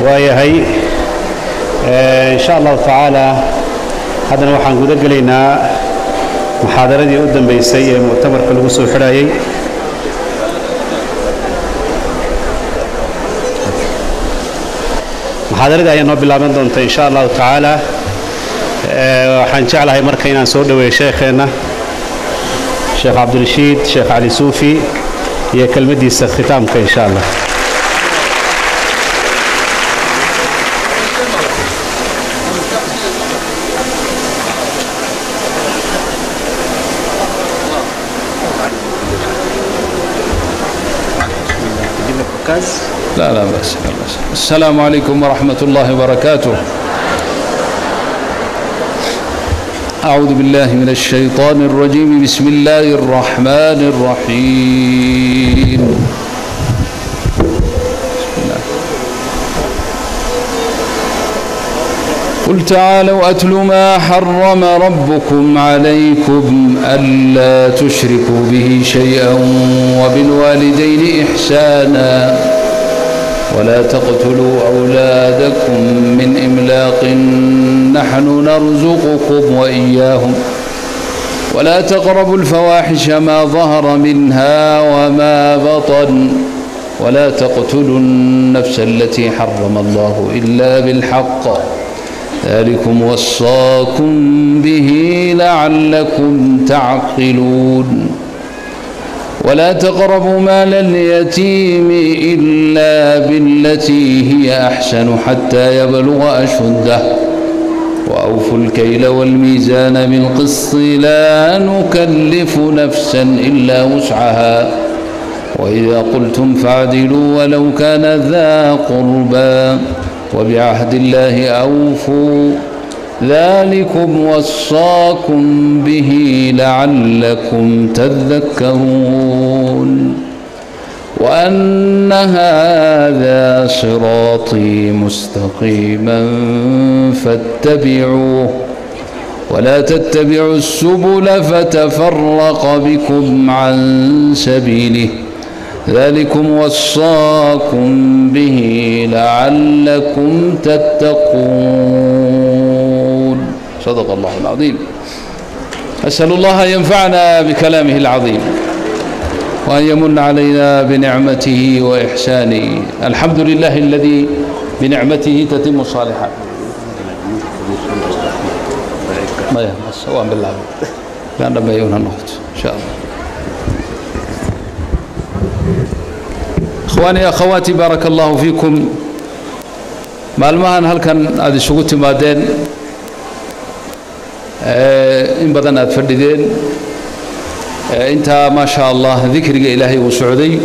waayahay insha allahu tacaala haddana waxaan guda gelaynaa muxaadaradii u dambeysay ee muctamarka lagu soo xidhayay muxaadaradii ayaa noo bilaaban doonta insha allahu tacaala waxaan jeclahay marka inaan soo dhoweeyo sheekheenna sheekh cabdirashiid sheekh cali suufi iyo kelmaddiisa khitaamka insha allah لا لا بأس لا بأس السلام عليكم ورحمة الله وبركاته أعوذ بالله من الشيطان الرجيم بسم الله الرحمن الرحيم بسم الله. قل تعالوا أتل ما حرم ربكم عليكم ألا تشركوا به شيئا وبالوالدين إحسانا ولا تقتلوا أولادكم من إملاق نحن نرزقكم وإياهم ولا تقربوا الفواحش ما ظهر منها وما بطن ولا تقتلوا النفس التي حرم الله إلا بالحق ذلكم وصاكم به لعلكم تعقلون ولا تقربوا مال اليتيم إلا بالتي هي أحسن حتى يبلغ أشده وأوفوا الكيل والميزان بالقسط لا نكلف نفسا إلا وسعها وإذا قلتم فاعدلوا ولو كان ذا قربى وبعهد الله أوفوا ذلكم وصاكم به لعلكم تذكرون وأن هذا صراطي مستقيما فاتبعوه ولا تتبعوا السبل فتفرق بكم عن سبيله ذلكم وصاكم به لعلكم تتقون صدق الله العظيم أسأل الله أن ينفعنا بكلامه العظيم وأن يمن علينا بنعمته وإحسانه الحمد لله الذي بنعمته تتم الصالحات ما يهمس وأن بالله لأن بيون النقط إن شاء الله إخواني أخواتي بارك الله فيكم maalmahan halkan aada isugu timaadeen in badan aada fadhideen intaa maa sha allah dikriga ilaahay uu socday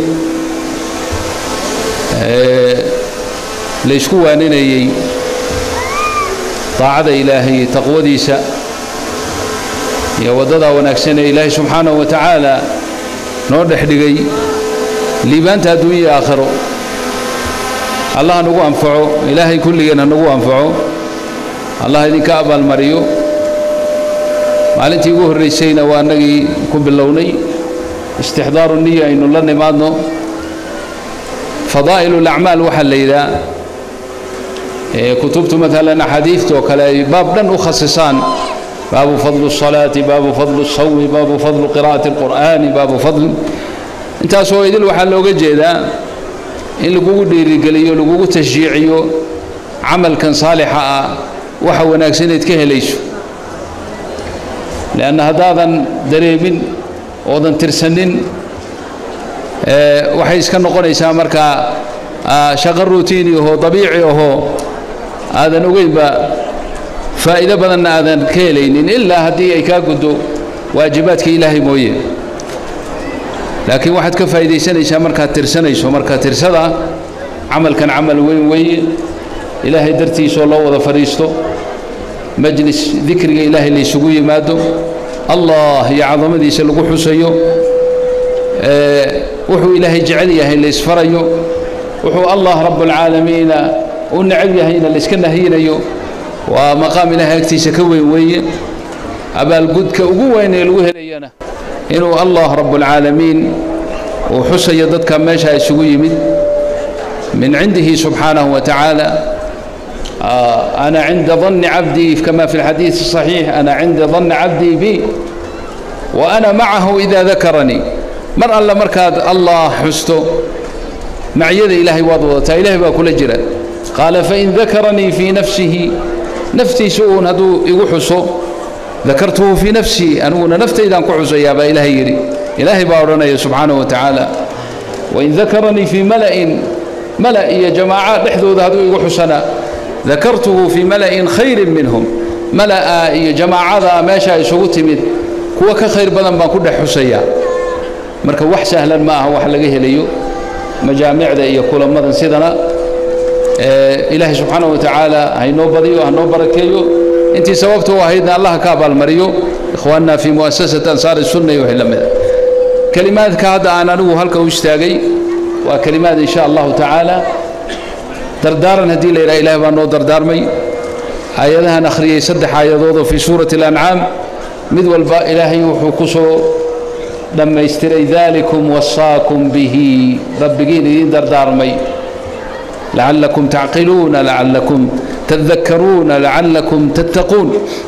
laysku waaninayey daacada ilaahay taqwadiisa iyo waddadaa wanaagsan ee ilaahay subxaanahu wa tacaala noo dhex dhigay liibaanta adduunya iyo aakhiro allah nagu anfaco ilaahay kulligeenna nagu anfaco allah idinka abaalmariyo maalintii ugu horraysayna waa annagii ku bilownay istixdaaru niya aynu la nimaadno fadaa'il ulacmaal waxaa la yidhaha kutubtu maalan axaadiidta oo kale ay baab dhan u khasisaan baabu fadlu الصalaati baabu fadlu الsawmi baabu fadlu qira'ati اlqur'aani baabu fadl intaasoo idil waxaa looga jeedaa in lagugu dhiirigeliyo lagugu tashjiiciyo camalkan saalixa ah waxa wanaagsaneed ka helayso leanna haddaadan dareemin oodan tirsanin waxay iska noqonaysaa markaa shaqo routiini ahoo dabiici ahoo aadan ogeynba faa'iido badanna aadan ka helaynin ilaa haddii ay kaa guddo waajibaadka ilaahay mooye laakiin waxaad ka faa'iidaysanaysaa markaad tirsanayso marka tirsada camalkan camal weyn weeye ilaahay dartiisoo loo wada fadhiisto majlis dikriga ilaahay laysugu yimaado allah iyo cadamadiisa lagu xusayo wuxuu ilaahay jecel yahay laysfarayo wuxuu allah rabbulcaalamiina u necab yahayna layska nahiyinayo waa maqaam ilaahay agtiisa ka weyn weeye abaalgudka ugu weyn ee lagu helayana inuu allah rabbulcaalamiin uu xusayo dadka meesha isugu yimid من عنده سبحانه وتعالى آه أنا عند ظن عبدي كما في الحديث الصحيح أنا عند ظن عبدي بي وأنا معه إذا ذكرني مر الله مركاد الله حسته معيذ إلهي وضوضته إلهي بأكل جرا قال فإن ذكرني في نفسه نفتي سوء هدو يوحسو ذكرته في نفسي أنونا نفتي إذا كحسو يا با إلهي يري إلهي باورنا سبحانه وتعالى وإن ذكرني في ملأ ملأ يا جماعة لحظوا هدو يوحسنا ذكرته في ملأ خير منهم ملأ يا جماعة ما شاء يسوتمد kuwa ka khayr badan baan ku dhex xusayaa marka wax sahlan ma aha wax laga helayo majaamicda iyo kulamadan sidana ilaahay subxaanahu watacaala haynoo badiyo hanoo barakeeyo intii sababta u ahaydna allah ka abaalmariyo ikhwaanna fi muasasati ansaari sunna iyo wixii la mida kelimaadka hadda aan anigu halka u istaagay waa kelimaad insha allahu tacaala dardaaran haddii la yidhaha ilahay baa noo dardaarmay aayadahan akhriyey saddex aayadood oo fii suurati alancaam mid walba ilaahay wuxuu ku soo dhammaystiray daalikum wasaakum bihi rabbigiin idiin dardaarmay lacallakum tacqiluuna lacallakum tadakkaruuna lacallakum tattaquun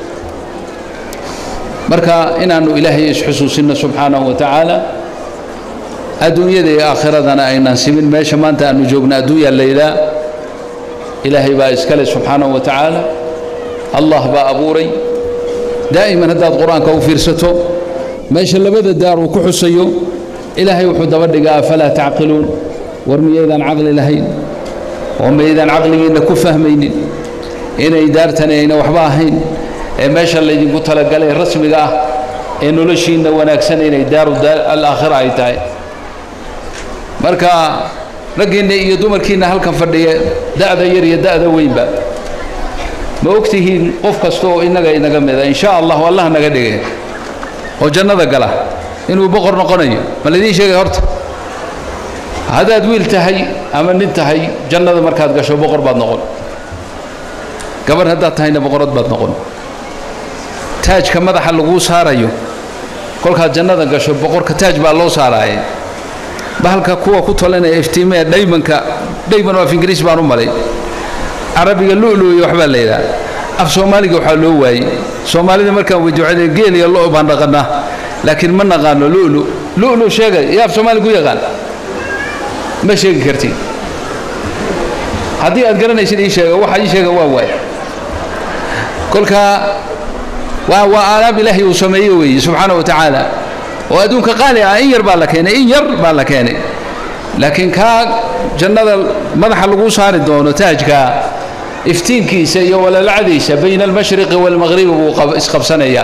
marka inaannu ilaahay isxusuusinno subxaanahu wa tacaala adduunyada iyo aakhiradana aynaan simin meesha maanta aanu joogno adduunyaa laydaa ilaahay baa iskale subxaanahu wa tacaala allah baa abuuray daa'iman haddaad qur-aanka u fiirsato meesha labada daar uu ku xusayo ilaahay wuxuu daba dhigaa afalaa tacqiluun war miyaydaan caqli lahayn oo miyaydaan caqligiinna ku fahmaynin inay daartani ayna waxba ahayn ee meesha laydinku talagalay rasmiga ah ee noloshiinna wanaagsan inay daaru alaakhira ay tahay marka raggiinna iyo dumarkiinna halkan fadhiya da'da yar iyo da'da weynba ma ogtihiin qof kasta oo innaga inaga mida in sha allahu allah naga dhige oo jannada gala inuu boqor noqonayo ma laidiin sheegay horta haddaad wiil tahay ama nin tahay jannada markaad gasho boqor baad noqon gabarh haddaad tahayna boqorad baad noqon taajka madaxa laguu saarayo kolkaad jannada gasho boqorka taaj baa loo saaraaye bahalka kuwa ku tolanaya iftiimaya dhaymanka dhayman oo af ingiriis baan u malay carabiga lu'lu iyo waxbaa la yidhaha af soomaaliga waxaa loo waayey soomaalida markaan wajawcada geel iyo lo' baan dhaqannaa laakiin ma naqaano lu'lu lu'lu sheegay yaa af soomaali ku yaqaan ma sheegi kartid haddii aad garanaysid ii sheega waxa ii sheega waa waay kolka waa waa aalaab ilaahay uu sameeye weeye subxaana wa tacaala oo adduunka qaali ah in yar baa la keenay in yar baa la keenay laakiin kaa jannada madaxa lagu saari doono taajka iftiinkiisa iyo walalacdiisa bayna almashriqi waalmaqribi buu isqabsanayaa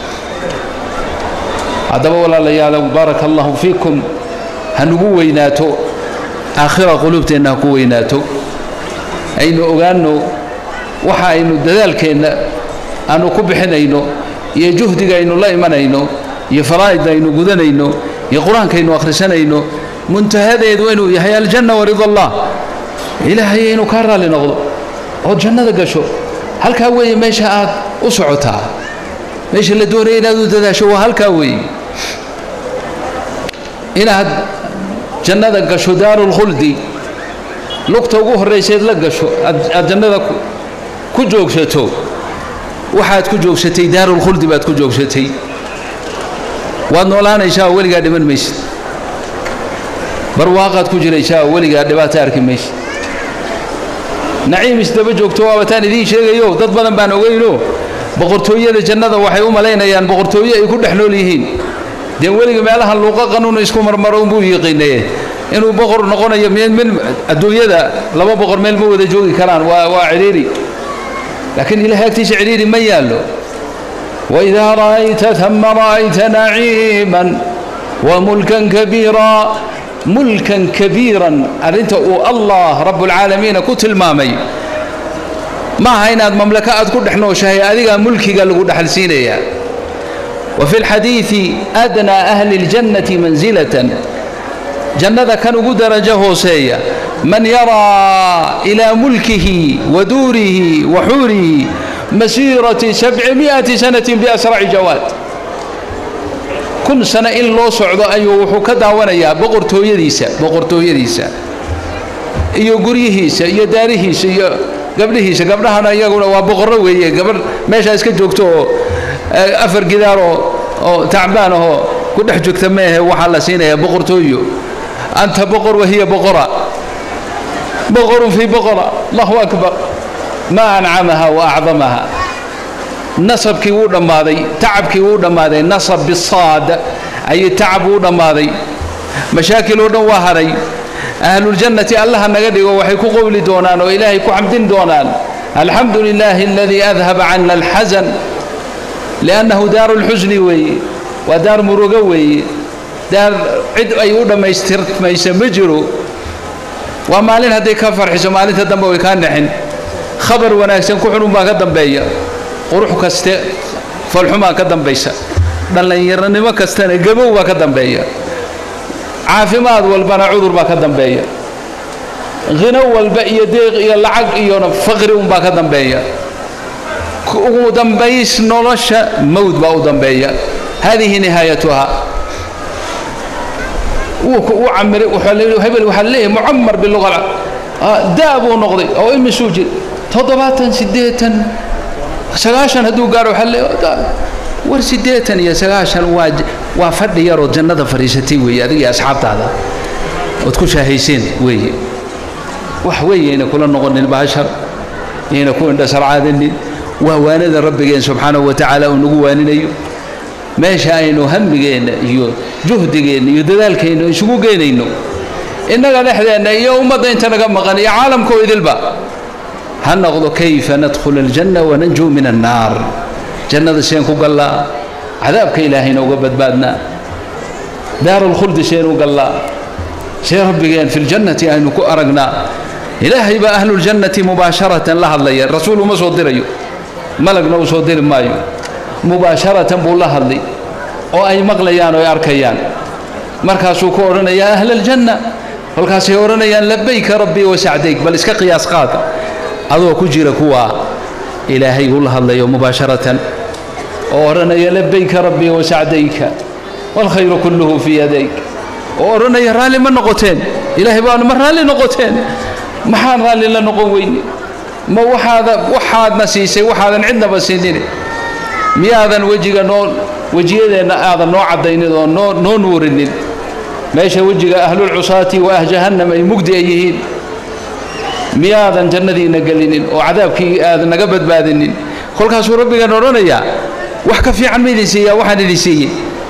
haddaba walaalayaal baaraka allahu fiikum hanugu weynaato aakhira quluubteenna ha ku weynaato aynu ogaanno waxa aynu dadaalkeenna aanu ku bixinayno iyo juhdiga aynu la imanayno iyo faraa'idda aynu gudanayno iyo qur-aankaynu akhrisanayno muntahadeedu inuu yahay aljanna warida allah ilaahay inuu kaa raalli noqdo ood jannada gasho halkaa weeye meesha aad u socotaa meesha la doonaya inaad u dadaasho waa halkaa weeye inaad jannada gasho daarulkhuldi lugta ugu horrayseed la gasho aad jannada ku joogsato waxaad ku joogsatay daarulkhuldi baad ku joogsatay waad noolaanaysaa oo weligaa dhiman maysid barwaaqaad ku jiraysaa oo weligaa dhibaato arki maysid naciim isdaba joogto waaba taan idiin sheegayo dad badan baan ogeyno boqortooyada jannada waxay u malaynayaan boqortooye ay ku dhex nool yihiin dee weliga meelahan luuqa qanuun isku marmaro unbuu yiqiinaye inuu boqor noqonayo min adduunyada laba boqor meel ma wada joogi karaan waa waa cidhiiri laakiin ilahay agtiisa cidhiiri ma yaallo وإذا رأيت ثم رأيت نعيما وملكا كبيرا ملكا كبيرا أرنت الله رب العالمين كنت المامي ما هينا مملكة أذكر نحن شهي أذيك ملكي قال له حل سينيا وفي الحديث أدنى أهل الجنة منزلة جنة كانوا قد درجة سيا من يرى إلى ملكه ودوره وحوره مسيرة سبعمائة سنة بأسرع جواد كل سنة إن لو صعد أيو وحو كداوانيا بقرتو يديسا بقرتو يديسا iyo guryihiisa iyo daarihiisa iyo gabdhihiisa gabdhahana iyaguna waa boqorro weeye gabadh meeshaa iska joogto oo afar gidaar oo oo tacbaan ahoo ku dhex joogta meehe waxaa la siinayaa boqortooyo anta boqor wahiya boqora boqorun fii boqora allahu akbar maa ancamaha wa acdamaha nasabkii wuu dhammaaday tacabkii wuu dhammaaday nasab bisaad ayay tacab wuu dhammaaday mashaakil oo dhan waa hadhay ahluljannati allaha naga dhigo waxay ku qowli doonaan oo ilaahay ku xamdin doonaan alxamdu lilaahi aladii adhaba cana alxasan liannahu daaru lxusni weeye waa daar murugo weeye daar cid ay u dhammaystirmaysa ma jiro waa maalin hadday ka farxiso maalinta dambe way kaa nexin khabar wanaagsan ku xunun baa ka dambeeya qurux kaste falxumaa ka dambaysa dhallinyaronimo kastana gabow baa ka dambeeya caafimaad walbana cudur baa ka dambeeya khino walba iyo deeq iyo lacag iyona faqri unbaa ka dambeeya ugu dambays nolosha mawd baa u dambeeya hadihi nihaayatuha wuu camiray hebel waxaa leeyahay mucamar biluqa daa buu noqday oo imisuu jir toddobaatan siddeetan sagaashan hadduu gaaro waxaa leeyahay war siddeetan iyo sagaashan waa waa fadhi yaroo jannada fadhiisatay weeye adiga iyo asxaabtaada ood ku shaahayseen weeye wax weeye ayna kula noqonin baashar ayna ku indhasarcaadanin waa waanada rabbigeen subxaanahu wa tacaala uu nagu waaninayo meesha aynu hamigeenna iyo juhdigeenna iyo dadaalkeenna isugu geynayno innaga dhexdeenna iyo ummadda inta naga maqan iyo caalamkoo idilba ha noqdo kayfa nadkhula aljanna wananjuu min annaar jannada seen ku gallaa cadaabka ilaahayna uga badbaadnaa daarulkhuldi seen u gallaa see rabbigeen fi ljannati aynu ku aragnaa ilaahay baa ahluljannati mubaasharatan la hadlaya rasuul uma soo dirayo malagna uu soo diri maayo mubaasharatan buu la hadlay oo ay maqlayaan oo ay arkayaan markaasuu ku odhanayaa ahla aljanna kolkaasay odhanayaan labayka rabbii wasacdayk bal iska qiyaas qaada adoo ku jira kuwa ilaahay uu la hadlayo mubaasharatan oo odhanaya labayka rabbii wasacdayka waalkhayru kulluhu fii yadayk oo odhanaya raalli ma noqoteen ilaahay baanu ma raalli noqoteen maxaan raalli la noqon weyne ma waxaada waxaadna siisay waxaadan cidnaba siinin miyaadan wejiga noo wejiyadeenna aadan noo caddaynin oo noo noo nuurinin meesha wejiga ahlulcusaati wa ah jahannam ay mugdi ay yihiin miyaadan jannadiina gelinin oo cadaabkii aadan naga badbaadinin kolkaasuu rabbigan odhanayaa wax ka fiican ma idin siiyaa waxaan idin siiyey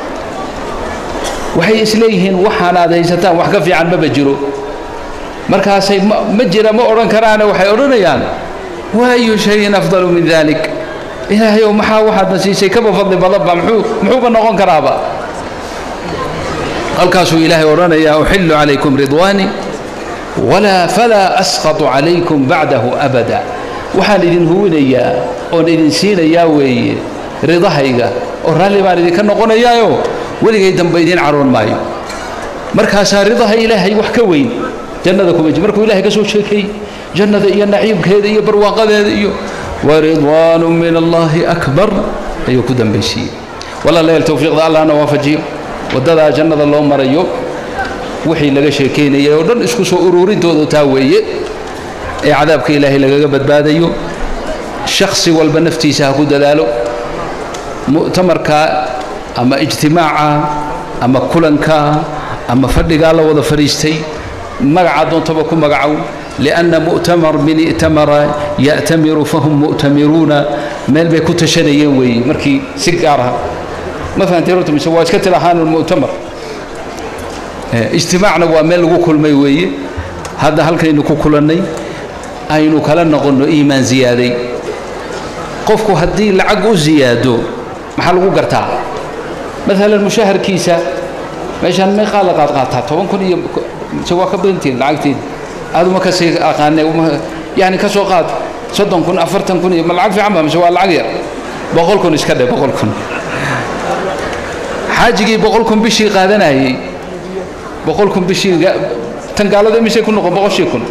waxay isleeyihiin waxaan aad haysataan wax ka fiican maba jiro markaasay ma jira ma odhan karaane waxay odhanayaan waayu shayin afdalu min dalik ilaahayow maxaa waxaadna siisay kaba fadli badanba muxuu muxuuba noqon karaaba halkaasuu ilaahay odhanayaa uxillu calaykum ridwaani walaa falaa asqatu calaykum bacdahu abada waxaan idin huwinayaa oon idin siinayaa weeye ridahayga oo raalli baan idinka noqonayaayo weligay dambe idiin caroon maayo markaasaa ridaha ilaahay wax ka weyn jannada kuma jir markuu ilahay ka soo sheekay jannada iyo naciibkeeda iyo barwaaqadeeda iyo waridwaanu min allahi akbar ayuu ku dambaysiiyey walaalayaal towfiiqda allahna waafajiyo waddadaa jannada loo marayo wixii laga sheekaynayay oo dhan isku soo uruurintoodu taa weeye ee cadaabka ilaahay lagaga badbaadayo shakhsi walba naftiisa ha ku dadaalo mu'tamarka ama ijtimaaca ama kulanka ama fadhigaa la wada fadhiistay magaca doontaba ku magacow lianna mu'tamar min i'tamara ya'tamiru fahum mu'tamiruuna meel bay ku tashanayeen weeye markii si gaar ah ma fahanteen horta mise waa iska tilahaan mu'tamar ijtimaacna waa meel lagu kulmay weeye hadda halkaynu ku kulannay aynu kala noqonno iimaan ziyaaday qofku haddii lacag u ziyaado maxaa lagu gartaa maalan mushaharkiisa meeshaan meeqaa la qaadqaataa toban kun iyo mise waa ka badantiin lacagtiin aaduma kasii aqaane yani ka soo qaad soddon kun afartan kun iyo ma lacag fiican ba mise waa lacag yar boqol kun iska dhe boqol kun xaajigii boqol kun bishii qaadanayey boqol kun bishii tan gaalada imisay ku noqon boqoshii kun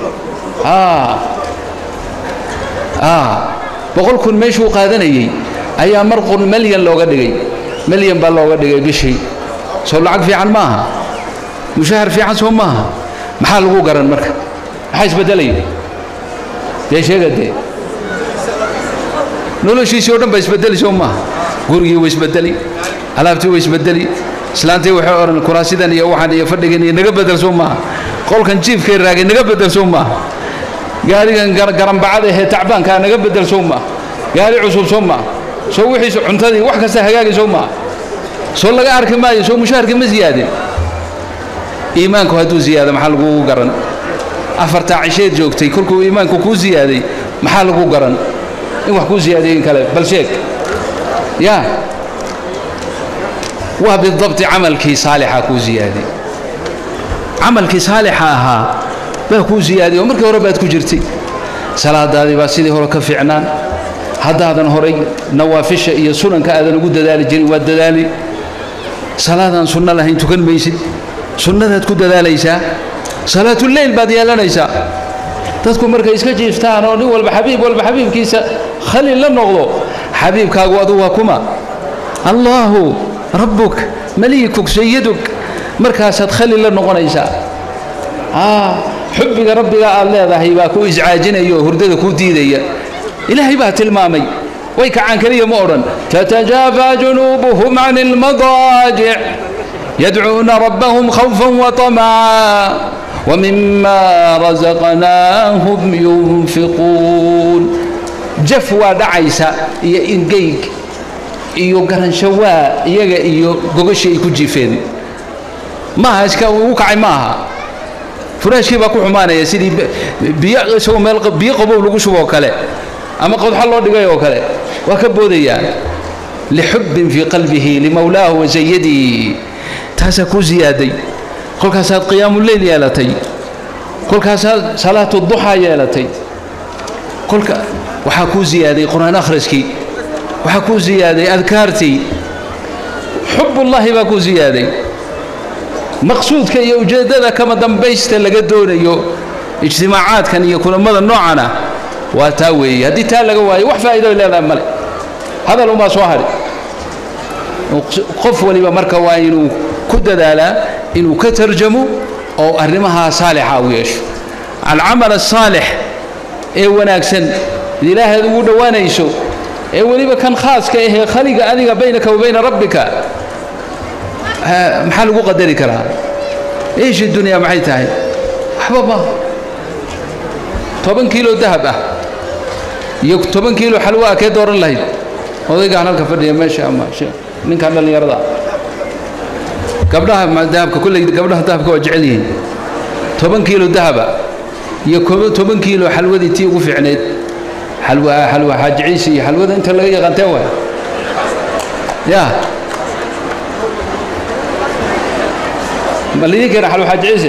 boqol kun meeshuu qaadanayey ayaa mar qun melyan looga dhigay melyan baa looga dhigay bishii soo lacag fiican ma aha mushahar fiican soo maaha maxaa lagu garan marka maxaa isbeddelaya dee sheega dee noloshiisii o dhan baa isbeddeli soo maaha gurigii waa isbeddeli alaabtii waa isbeddeli islaantii waxay odhan kuraasidan iyo waxaan iyo fadhigan iyo naga beddel soo maaha qolkan jiifkay raagay naga beddel soo maaha gaarigan garambacada ahee tacbaankaa naga beddel soo maaha gaari cusub soo maaha soo wixiis cuntadii wax kasta hagaagi soo maaha soo laga arki maayo soo mushaharkii ma siyaadin iimaanku hadduu ziyaado maxaa lagugu garan afartaa cisheed joogtay kolkuu iimaanku kuu ziyaaday maxaa lagu garan in wax kuu ziyaadayin kale bal sheeg ya waa bidabti camalkii saalixa kuu ziyaaday camalkii saalixa ahaa baa kuu ziyaaday oo markii hore baad ku jirtay salaadaadii baa sidii hore ka fiicnaan haddaadan horay nawaafisha iyo sunanka aadan ugu dadaali jirin waad dadaali salaadaan sunno lahayn tukan maysid sunnadaad ku dadaalaysaa salaatuleyl baad yeelanaysaa dadku markay iska jiiftaan oo nin walba xabiib walba xabiibkiisa khalil la noqdo xabiibkaagu adu waa kuma allaahu rabbuk maliikuk sayiduk markaasaad khalil la noqonaysaa xubbiga rabbiga aad leedahay baa ku iscaajinaya oo hurdada kuu diidaya ilaahay baa tilmaamay way kacaan keliya ma odhan tatajaafaa junuubuhum can ilmadaajic yadcuuna rabbahum khawfan waطamca wmima razaqnaahum yunfiquun jaf waa dhacaysa iyo ingeyg iyo garanshawaa iyaga iyo gogashii ay ku jiifeen maaha iska ugu kacay maaha furaashkii baa ku xumaanaya sidii biyo isagoo meel biyo qabow lagu shuboo kale ama qodxo loo dhigay oo kale waa ka boodayaa lixubbin fii qalbihi limawlaahu wa sayadihi taasaa kuu ziyaaday kolkaasaad qiyaamuleyl yeelatay kolkaasaad salaatu duxaa yeelatay kolka waxaa kuu ziyaaday qur-aan akhriskii waxaa kuu ziyaaday adkaartii xubullaahi baa kuu ziyaaday maqsuudka iyo ujeeddada kama dambaysta laga doonayo ijtimaacaadkan iyo kulammada noocana waa taa weeye haddii taa laga waayo wax faa'iido ay leedahay male hadal umaa soo hadhi qof waliba marka waa inuu ku dadaalaa inuu ka tarjamo oo arrimahaa saalixa u yeesho alcamal asaalix ee wanaagsan ilaahaad ugu dhowaanayso ee weliba kan khaaska ahee khaliga adiga baynaka wa bayna rabbika maxaa lagu qadari karaa iish dunyaa maxay tahay waxba ma toban kiilo dahab ah iyo toban kiilo xalwa ah kee dooran lahayd odaygaan halka fadhiya meesha ama ninkan dhallinyarada gabdhaha dahabka kolley gabdhaha dahabka waa jecel yihiin toban kiilo dahaba iyo toban kiilo xalwadii tii ugu fiicneyd xalwa xalwa xaajiciisi iyo xalwada inta laga yaqaantee waay ya ma lidin keena xalwa xaajiciise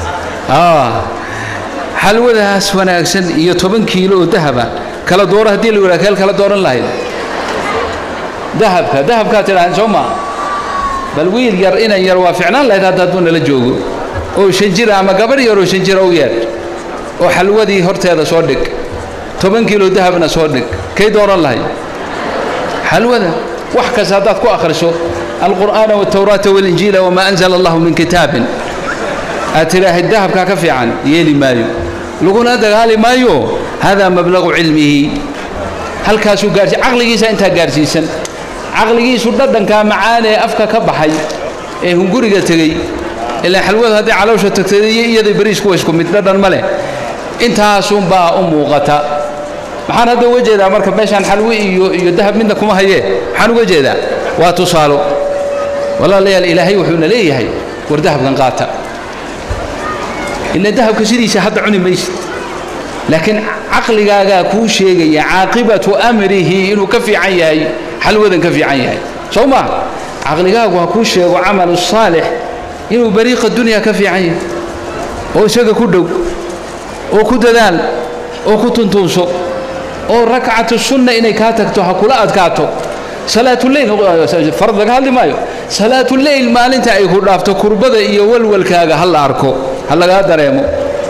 xalwadaas wanaagsan iyo toban kiilo oo dahaba kala dooro haddii la yidhaha keel kala dooran lahayd dahabka dahabkaa tidhaaheen soo maa bal wiil yar inan yar waa ficnaan lahayd hadda hadduu nala joogo oo shan jira ama gabarh yar oo shan jira u yeedh oo xalwadii horteeda soo dhig toban kiilo dahabna soo dhig kay dooran lahayd xalwada wax kasta haddaad ku akhriso alqur'aana waltawraata walinjiila wamaa anzala allahu min kitaabin aad tidhaahid dahabkaa ka fiican yeeli maayo laguna dagaali maayo hada mablagu cilmihi halkaasuu gaarsi caqligiisa intaa gaarsiisan caqligiisu dhadhankaa macaan ee afka ka baxay ee hunguriga tegey ilaa xalwadu hadday caloosha tagtay iyo iyada beriisku waa isku mid dhadhan ma leh intaasunbaa u muuqata maxaan hadda uga jeedaa marka meeshaan xalwi iyo iyo dahab midna kuma hayee maxaan uga jeedaa waa tusaalo walaalayaal ilaahay wuxuuna leeyahay war dahabkan qaata ila dahabka sidiisa hadda cuni maysid laakiin caqligaagaa kuu sheegaya caaqibatu amrihi inuu ka fiican yahay xalwadan ka fiican yahay soo maa caqligaagu ha kuu sheego camalu saalix inuu bariiqa dunya ka fiican yahay oo isaga ku dhow oo ku dadaal oo ku tuntuunso oo rakcatu sunna inay kaa tagto ha kula adkaato salaatuleyl farad laga hadli maayo salaatuleyl maalinta ay ku dhaafto kurbada iyo walwalkaaga ha la arko ha lagaa dareemo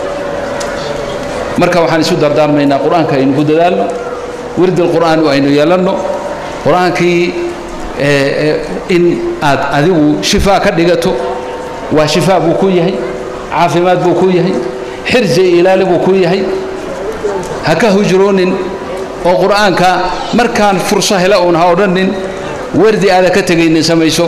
marka waxaan isu dardaarmaynaa qur-aanka aynu ku dadaalno wirdil qur'aan aynu yeelanno qur-aankii in aad adigu shifaa ka dhigato waa shifaa buu ku yahay caafimaad buu ku yahay xirsi iyo ilaali buu ku yahay ha ka hujroonin oo qur'aanka markaan furso hela uun ha odhanin wardi aada ka tegaynin samayso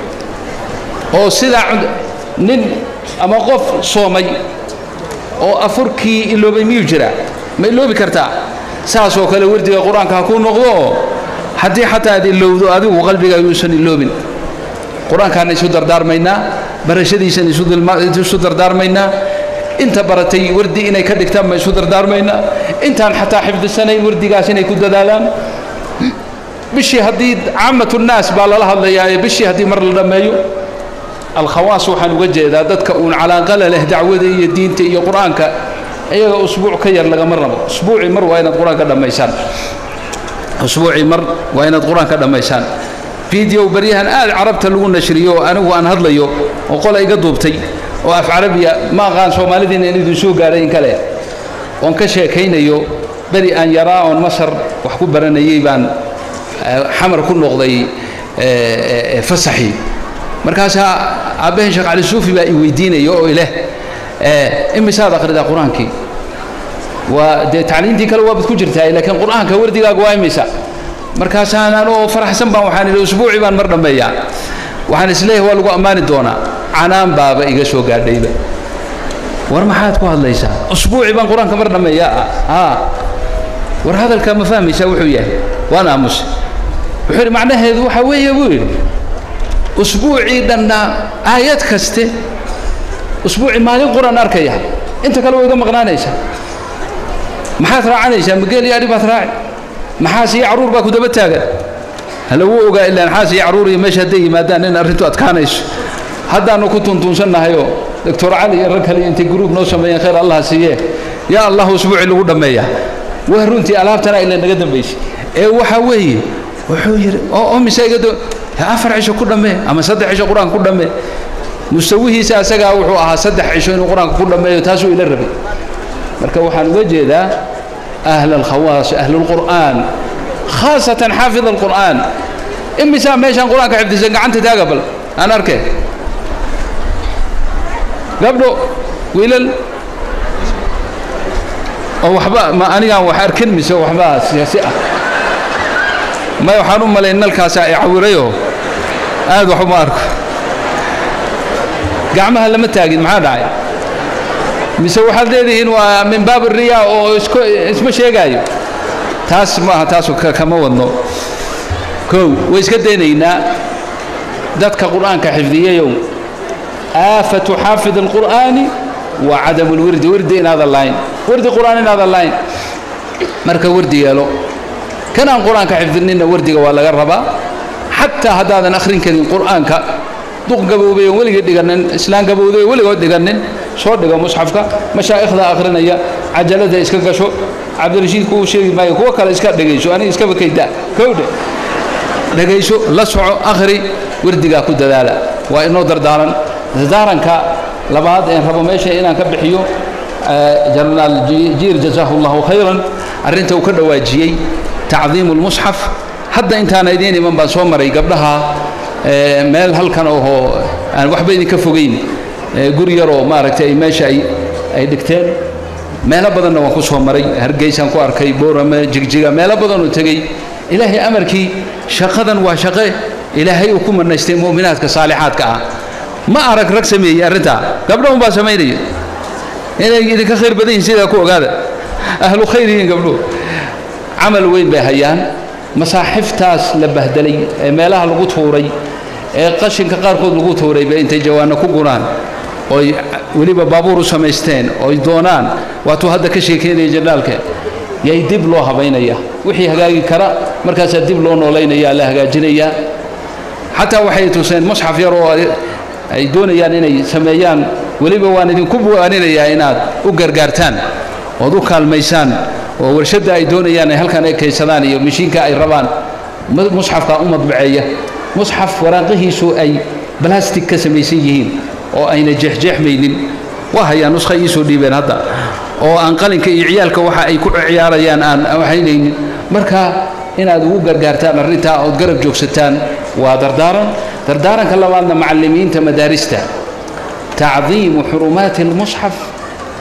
oo sidaa nin ama qof soomay oo afurkii iloobay miyuu jiraa ma iloobi kartaa saasoo kale wardiga qur-aanka ha kuu noqdo oo haddii xataa aad ilowdo adigu qalbiga yuusan iloobin qur-aankaan isu dardaarmaynaa barashadiisan isu dardaarmaynaa inta baratay wardi inay ka dhigtaan baan isu dardaarmaynaa intaan xataa xifdisanayn wardigaas inay ku dadaalaan bishii haddii caamatulnaas baa lala hadlayaa ee bishii haddii mar la dhammeeyo alkhawaas waxaan uga jeedaa dadka uun calaaqala leh dacwada iyo diinta iyo qur-aanka iyaga usbuuc ka yar lagama rabo usbuucii mar waa inaad qur-aanka dhammaysaan usbuucii mar waa inaad qur-aanka dhammaysaan video baryahan aad carabta lagu nashriyo oo anigu aan hadlayo oo qola iga duubtay oo af carabiya ma aqaan soomaalidiina in idin soo gaadhay in kale oon ka sheekaynayo beri aan yaraa oon masar wax ku baranayay baan xamar ku noqday fasaxii markaasaa aabbaheen sheekh cali suufi baa i weydiinaya oo ileh imisaad akhridaa qur-aankii waa dee tacliintii kale waabaad ku jirtaa laakiin qur-aanka wardigaaga waa imisa markaasaan anoo faraxsan baan waxaan idhi usbuucii baan mar dhammeeyaa waxaan isleeyahay waa lagu ammaani doonaa canaan baaba iga soo gaadhayba war maxaad ku hadlaysaa usbuucii baan qur-aanka mar dhammeeyaa haa war hadalkaa ma fahmaysaa wuxuu yahay waan aamusay wuxuu yidhi macnaheedu waxaa weeye buu yidhi usbuucii dhanna aayad kaste usbuucii maalin qur-aan arkaya inta kale way iga maqnaanaysaa maxaad raacanaysaa mageel iyo adhi baad raaci maxaas iyo carruur baa ku daba taagan halagu ogaa ilaa maxaas iyo carruur iyo meesha hadday yimaadaan in arrintu adkaanayso haddaanu ku tuntuunsannahayoo doctor cali iyo rag kale intay gruub noo sameeyeen khayr allah siiye yaa allahu usbuucii lagu dhammeeyaa waa runtii alaabtana ila naga dambaysay ee waxaa weeye wuxuu yidhi oo mise iga afar cisho ku dhammee ama saddex cisho qur-aanka ku dhammee mustawihiisa asagaa wuxuu ahaa saddex cisho inuu qur-aanka ku dhammeeyo taasuu ila rabay marka waxaan uga jeedaa أهل الخواص أهل القرآن خاصة حافظ القرآن إمسا ميشان قرآن كحفظ سنة عنت تاقبل أنا أركي قبله ويلل oo waxba ma anigaan wax arkin mise waxba siyaasi ah may waxaan u malay nalkaasa ay cawirayoo aad wax uma arko gacmaha lama taagin maxaa dhacay mise waxaad leedihiin waa min baab riyaa oo isku isma sheegaayo taas maaha taasu kama wadno kow way iska daynaynaa dadka qur'aanka xifdiyayow aafatu xaafid alqur'aani wa cadamu lwirdi wirdi inaadan lahayn wirdi qur'aan inaadan lahayn marka wirdi yeelo kanaan qur'aanka xifdininna wirdiga waa laga rabaa xataa haddaadan akhrin karin qur'aanka duq gaboobay oon weligii dhiganin islaan gabowday oo weligood dhiganin soo dhigo musxafka mashaa'ikhda akhrinaya cajalada iska gasho cabdirashiid kuwu sheegi maayo kuwo kale iska dhegayso aniga iskaba kayda kowdhe dhegayso la soco akhri wirdigaa ku dadaala waa inoo dardaaran dardaaranka labaad een rabo meesha inaan ka bixiyo jenaraal jiir jazaahu allahu khayran arrinta uu ka dhawaajiyey tacdiimu lmusxaf hadda intaana idiin iman baan soo maray gabdhaha meel halkan ohoo aan waxba idinka fogayn guri yaroo maaragtay meesha ay ay dhigteen meelo badanna waan ku soo maray hargeysaan ku arkay boorame jigjiga meelo badanoo tegey ilaahay amarkii shaqadan waa shaqe ilaahay uu ku manaystay mu'minaadka saalixaadka ah ma arag rag sameeyey arrintaa gabdho unbaa samaynaya inay idinka khayr badan yihin sidaa ku ogaada ahlu khayr yihiin gabdhuhu camal weyn bay hayaan masaaxiftaas la bahdelay ee meelaha lagu tuuray ee qashinka qaarkood lagu tuuray bay intay jawaano ku guraan oy weliba baabuur u samaysteen oy doonaan waatuu hadda ka sheekeynaya jannaalka yay dib loo habaynaya wixii hagaagi kara markaasaa dib loo noolaynaya la hagaajinayaa xataa waxay tuseen musxaf yar oo ay doonayaan inay sameeyaan weliba waan idinku buwaaninayaa inaad u gargaartaan ood u kaalmaysaan oo warshadda ay doonayaan ay halkan ay kaysadaan iyo mashiinka ay rabaan musxafka u madbaceeya musxaf waraaqihiisu ay balastic ka samaysan yihiin oo ayna jeexjeexmaynin waa hayaan nuskha iisoo dhiibeen hadda oo aan qalinka iyo ciyaalka waxa ay ku ciyaarayaan aan waxaynaynin marka inaad ugu gargaartaan arrintaa ood garab joogsataan waa dardaaran dardaaranka labaadna macallimiinta madaarista tacdiimu xurumaati almusxaf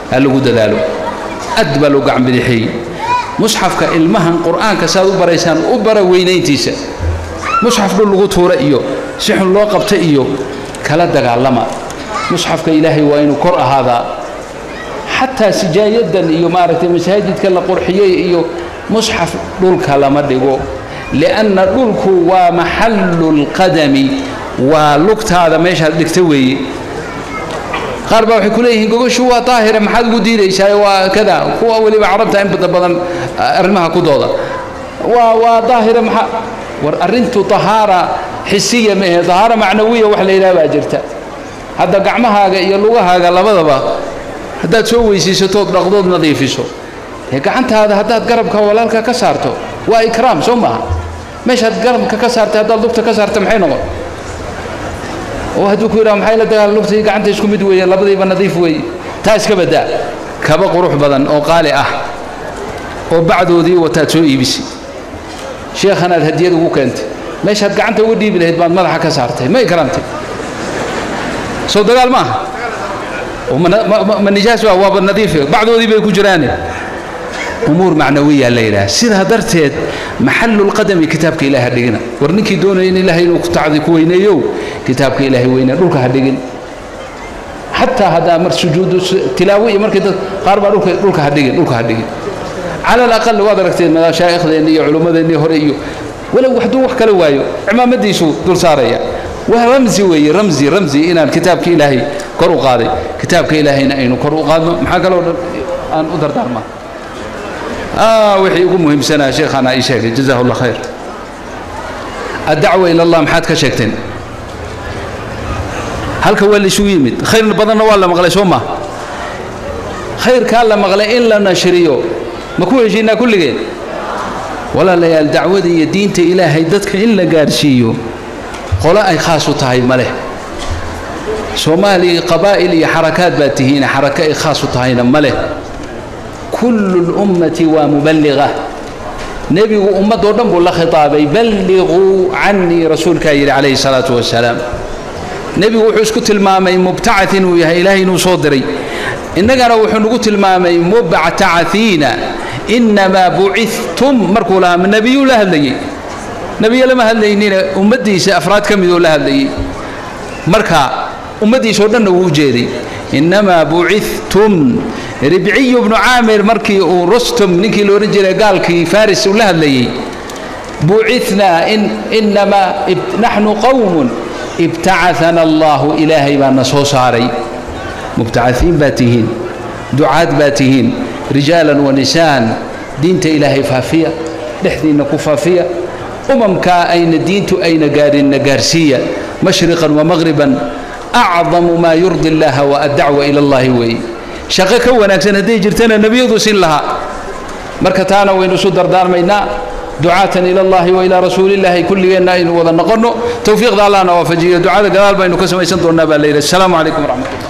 ha lagu dadaalo aad baa loo gacan bidixeeyey musxafka ilmahan qur'aanka saaad u baraysaan u bara weynayntiisa musxaf dhul lagu tuura iyo si xun loo qabta iyo kala dagaalama musxafka ilaahay waa inuu kor ahaadaa xataa sijaayadan iyo maaragtay masaajidka la qurxiyey iyo musxaf dhulka lama dhigo lianna dhulku waa maxallu lqadami waa lugtaada meeshaad dhigta weeye qaar baa waxay ku leeyihiin gogoshu waa daahire maxaad ugu diidaysaa waa kada kuwa weliba carabta in bada badan arrimaha ku dooda waa waa daahire maxaa war arrintu tahaara xisiya mehe tahaara macnawiya wax la yidhaha baa jirta hadda gacmahaaga iyo lugahaaga labadaba haddaad soo weysiisatood dhaqdood nadiifiso ee gacantaada haddaad garabka walaalka ka saarto waa ikraam soo maaha meeshaad garabka ka saartay haddaad lugta ka saarta maxay noqon oo hadduu ku yidhaha maxay la dagaala lugta iyo gacanta isku mid weeye labadiiba nadiif weeye taa iska baddaa kaba qurux badan oo qaali ah oo bacdoodii wataad soo iibisay sheekhanaad hadiyad ugu keentay meeshaad gacanta uga dhiibi lahayd baad madaxa ka saartay ma ikraamtay soo dagaal ma aha ma nijaas waa waaba nadiife bacdoodii bay ku jiraane umuur macnawiya la yidhaha sidaa darteed maxallulqadami kitaabka ilahi ha dhigina war ninkii doonaya in ilaahay inuu tacdi ku weyneeyow kitaabka ilaahay weynee dhulka ha dhigin xataa haddaa mar sujuudu tilaawo iyo markii dad qaar baa dhulka dhulka ha dhigin dhulka ha dhigin cala alaqal waad aragteen mashaayikhdeenni iyo culummadeennii hore iyo walow hadduu wax kala waayo cimaamadiisuu dul saaraya waa ramzi weeye ramzi ramzi inaan kitaabka ilaahay kor u qaaday kitaabka ilaahayna aynu kor u qaadno maxaa kaloo dhan aan u dardaarmaa wixii ugu muhiimsanaa sheekhaana ii sheegay jazahu allah khayr addacwa ila allah maxaad ka sheegteen halka waa laysugu yimid khayr badanna waa la maqlay soo maa khayrkaa la maqlay in la nashriyo ma ku heshiinaa kulligeen walaalayaal dacwada iyo diinta ilaahay dadka in la gaarsiiyo qolo ay khaas u tahay ma leh soomaaliya qabaa'il iyo xarakaad baad tihiine xarako ay khaas u tahayna ma leh kullu lummati waa muballiqa nebigu ummadoo dhan buu la khitaabay balliquu cannii rasuulkaa yidhi calayhi salaatu wasalaam nebigu wuxuu isku tilmaamay mubtacad inuu yahay ilaahay inuu soo diray innagana wuxuu nagu tilmaamay mubtacahiina innamaa bucithtum markuu lahaa nebiyuu la hadlayey nebiye lama hadlaynina ummaddiisa afraad ka midoo la hadlayey marka ummaddiisao dhanna wuu u jeeday innamaa bucithtum ribciyu bnu caamir markii uu rustum ninkii la odhan jiray gaalkii faris uu la hadlayey bucithnaa innamaa naxnu qowmun ibtacahana allahu ilaahay baa na soo saaray mubtacahiin baa tihiin ducaad baa tihiin rijaalan wa nisaan diinta ilaahay faafiya dhexdiinna ku faafiya umamkaa ayna diintu ayna gaadhinna gaarsiiya mashriqan wa maqhriban acdamu maa yurdi illaaha wa addacwa ila allahi weeye shaqo ka wanaagsan hadday jirtana nebiyadu sin lahaa marka taana waynu isu dardaarmaynaa ducaatan ila allahi wa ilaa rasuulillaahi kulligeenna aynu wada noqonno towfiiqda allahna waafajiyo ducada gadaal baynu ka samaysan doonnaa baa la yidhi assalaamu calaykum waraxmatullah